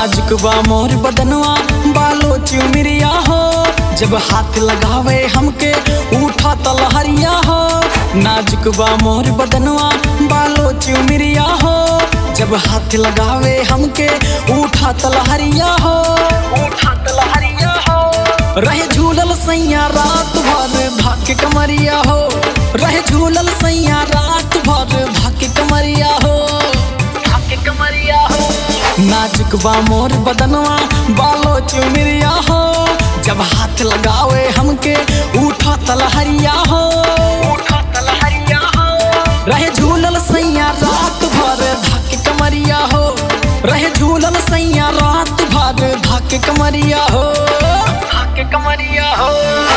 नाजुक बा मोर बदनवा बालो चुमिरिया हो जब हाथ लगावे हमके उठा तलहरिया हो नाजुक बा मोर बदनवा बालो चुमिरिया हो जब हाथ लगावे हमके उठा तलहरिया हो उठा तलहरिया हो रहे झूलल सैया रात भर भाके कमरिया हो रहे झूलल सैया रात भर भाके कमरिया हो भाके कमरिया हो नाजुक बा मोर बदनवा बालो चुमिरिया हो जब हाथ लगावे हमके उठा तलहरिया हो उठा तलहरिया हो रहे झूलल सैया रात भर धक कमरिया हो रहे झूलल सैया रात भर धक कमरिया हो धक कमरिया हो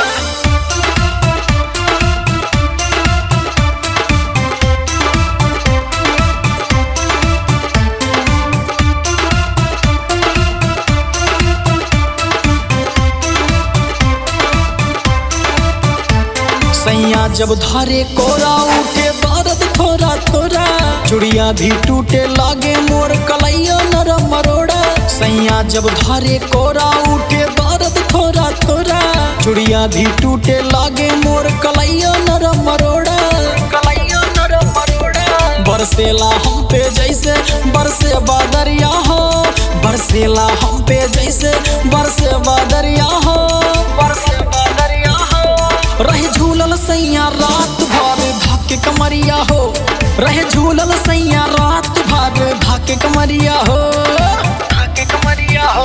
सैया जब धरे कोरा उठे दर्द थोड़ा थोड़ा चुड़िया भी टूटे लागे मोर कलैया नरम मरोड़ा सैया जब धरे कोरा उठे दर्द थोड़ा थोड़ा चुड़िया भी टूटे लागे मोर कलैया नरम मरोड़ा कलैया नरम मरोड़ा बरसेला हम पे जैसे बरसे बादरिया हो बरसेला हम पे जैसे बरसे बादरिया हो बरसे बादरिया हो रहे झूलल सैया रात भर धाके कमरिया हो रहे झूलल सैया रात भर धाके कमरिया हो धाके कमरिया हो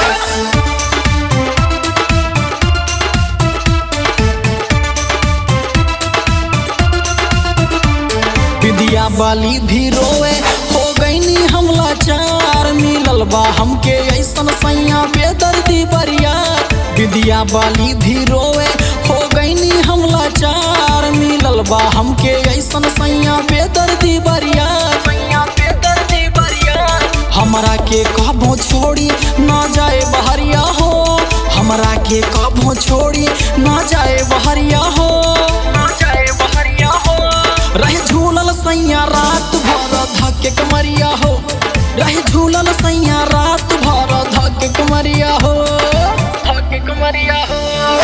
विद्या बाली भी रोए हो गईनी हमला चार मिलल बा हमके ऐसन सैया बेदर्दी बरिया विद्या बाली भी रोए हो गईनी हमला चार मिलल बा हमके ऐसन सैया बेदर्दी बरिया सैया बेदर्दी बरिया हमरा के कबो छोड़ी ना जाए बहरिया हो हमरा के कबो छोड़ी ना जाए बहरिया हो ना जाए बहरिया हो रहे झूलल सैया रात भर धके कमरिया हो रहे झूलल सैया रात भर धके कमरिया हो धके कमरिया हो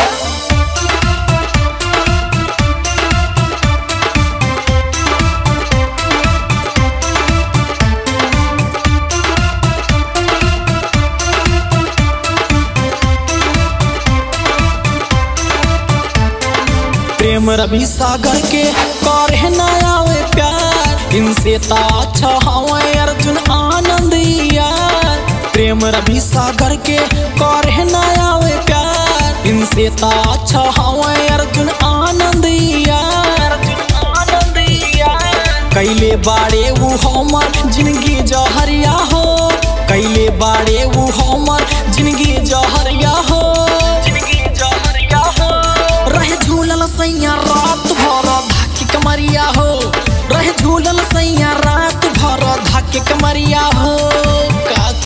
प्रेम रवि सागर के करे न आवे प्यार इनसे ता अच्छा हवे अर्जुन आनंद यार प्रेम रवि सागर के करे न आवे प्यार इनसे ता अच्छा हवे अर्जुन आनंद यार आनंद यार कैले बाड़े वो हमर जिंदगी जहरिया हो कैले बाड़े वो हमर जिंदगी जहरिया हो जिंदगी जहरिया हो रहे झूलल सैया रात भर धाके कमरिया हो रहे झूलल सैया रात भर धाके कमरिया हो